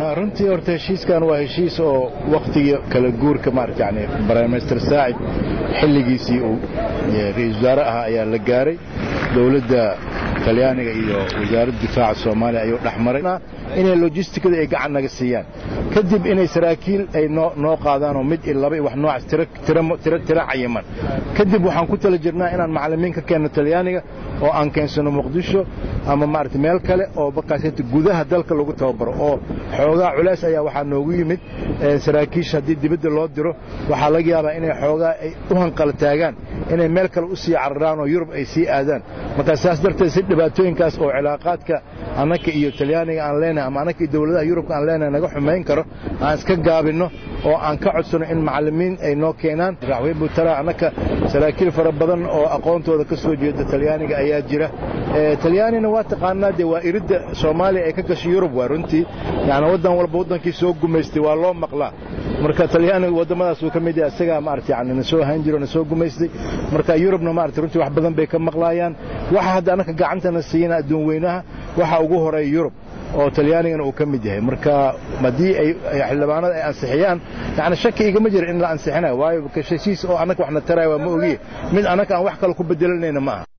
runtii horta heshiiskan waa heshiis oo wakhtigii kala guurka maarata yani briminister saacid xilligiisii uu ra-iisul wasaare ahaa ayaa la gaaray dowladda talyaaniga iyo wasaaradda difaaca soomaaliya ayuu dhex maray inay lojistikada ay gacan naga siiyaan kadib inay saraakiil ay noo qaadaan oo mid iyo laba iyo wax noocaas tiro cayiman kadib waxaan ku tala jirnaa inaan macallimiin ka keenno talyaaniga oo aan keensano muqdisho ama maarata meel kale oo markaas gudaha dalka lagu tababaro oo xoogaa culays ayaa waxaa noogu yimid saraakiisha haddii dibadda loo diro waxaa laga yaabaa inay xoogaa ay u hanqal taagaan inay meel kale u sii cararaan oo yurub ay sii aadaan marka saas darteed si dhibaatooyinkaas oo cilaaqaadka annaka iyo talyaaniga aan leenahay ama annaka iyo dowladaha yurubka aan leenahay naga xumayn karo aan iska gaabinno oo aan ka codsanno in macallimiin ay noo keenaan madaxweyne buutala annaka saraakiil fara badan oo aqoontooda ka soo jeeda talyaaniga ayaa jira talyaanina waa taqaanaa dee waa iridda soomaaliya ay ka gashay yurub waa runtii yani waddan walba waddankii soo gumaystay waa loo maqlaa marka talyaaniga waddamadaas uu ka mid yahay isagaa maarata yani na soo ahaan jiro na soo gumaystay marka yurubna maarata runtii wax badan bay ka maqlaayaan waxa hadda annaka gacantana siina adduun weynaha waxa ugu horeeya yurub oo talyaanigana uu ka mid yahay marka haddii ay xildhibaanada ay ansixiyaan yani shaki igama jira in la ansixinayo waayo heshiis oo annaka waxna taraya waa ma ogiye mid annaka aan wax kale ku bedelanayna ma aha